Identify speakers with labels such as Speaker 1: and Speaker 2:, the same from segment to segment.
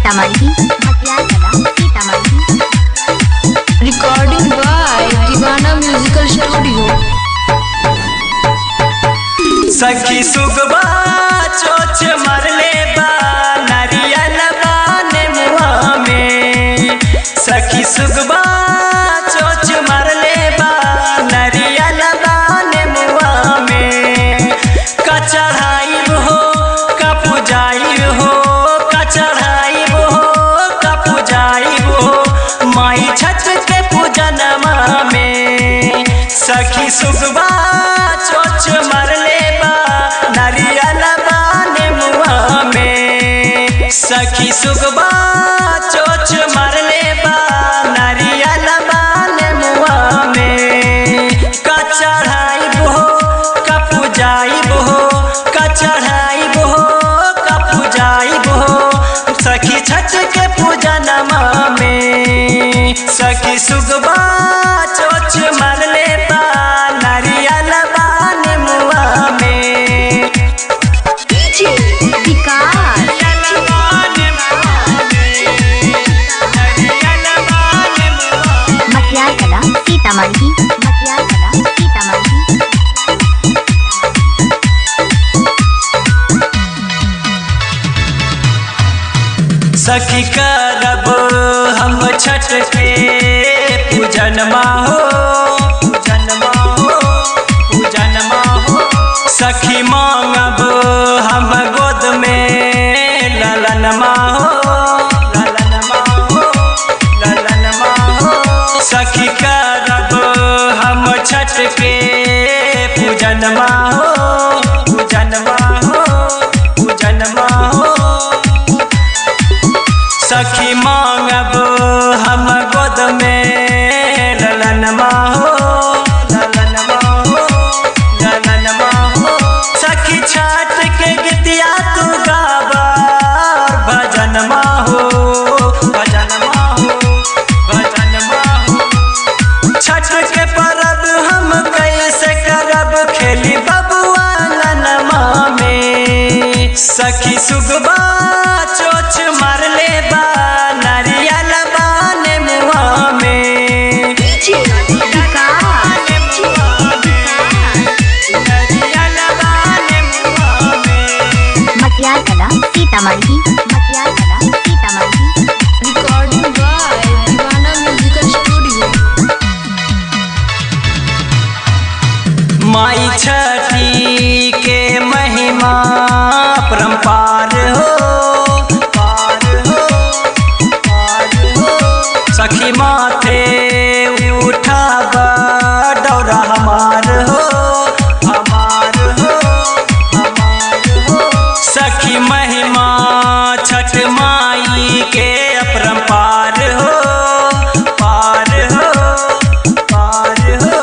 Speaker 1: सीतामढ़ी मटियार कला Sitamarhi
Speaker 2: Recording by Divana Musical Studio.
Speaker 3: सखी सुगबा चोच मरले बा नारियल बाने मुआ में सखी सुगबा चोच मरले बा नारियल बाने मुआ में का चढ़ाई हो का पुजाई हो का चढ़ाई हो का पुजाई हो माई छठ के पूजनमा में सखी सुगबा चोच मरले बा नारियल बाने मुआ में सखी सुगबा चोच मरले बा नारियल बाने मुआ में का चढ़ाई हो का पुजाई हो का चढ़ाई हो का पुजाई हो सखी छठ के पूजनमा में सखी सुगबा चोच मरले बा नारियल बाने मुआ में
Speaker 1: डीजे विकास
Speaker 3: नारियल बाने मुआ में, नारियल बाने मुआ में।
Speaker 1: मटियार कला सीतामढ़ी मटियार कला सीतामढ़ी
Speaker 3: सखी करब हम छठ के पूजन हो पूजन हो पूजन हो सखी मांगब हम गोद में ललन हो ललन हो ललन हो सखी करब हम छठ के पूजन हो पूजन हो पूजन हो सखी मांगब हम गोद में ललन हो ललन हो ललन हो सखी छठ के गीतिया तू गाबा भजन हो भजन हो भजन हो छठ के परब हम कैसे करब खेली बबुआ लनमा में सखी सुगबा चोच मारले बा नारियल बाने मुआ में
Speaker 1: डीजे विकास
Speaker 3: नारियल बाने मुआ में
Speaker 1: मटियार कला सीतामढ़ी मटियार कला Sitamarhi
Speaker 2: Recording by Divana Musical Studio.
Speaker 3: माई छठी के महिमा परम्पार हो पार हो पार हो सखी माथे उठाब डौरा हमार हो हमार हो हमार हो सखी महिमा छठ माई के अपरम्पार हो पार हो पार हो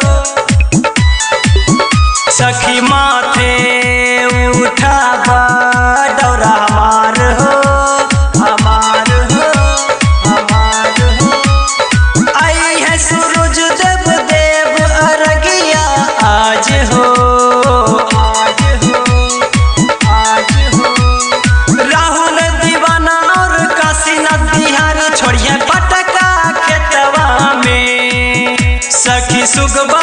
Speaker 3: सखी माथे उठाब डौरा हमार हो हमार हो हमार हो आई है सूरज देव देव अरगिया आज हो आज हो आज हो राहुल दीवाना और काशीनाथ बिहारी छोड़िए पटका खेतवा में सखी सुगबा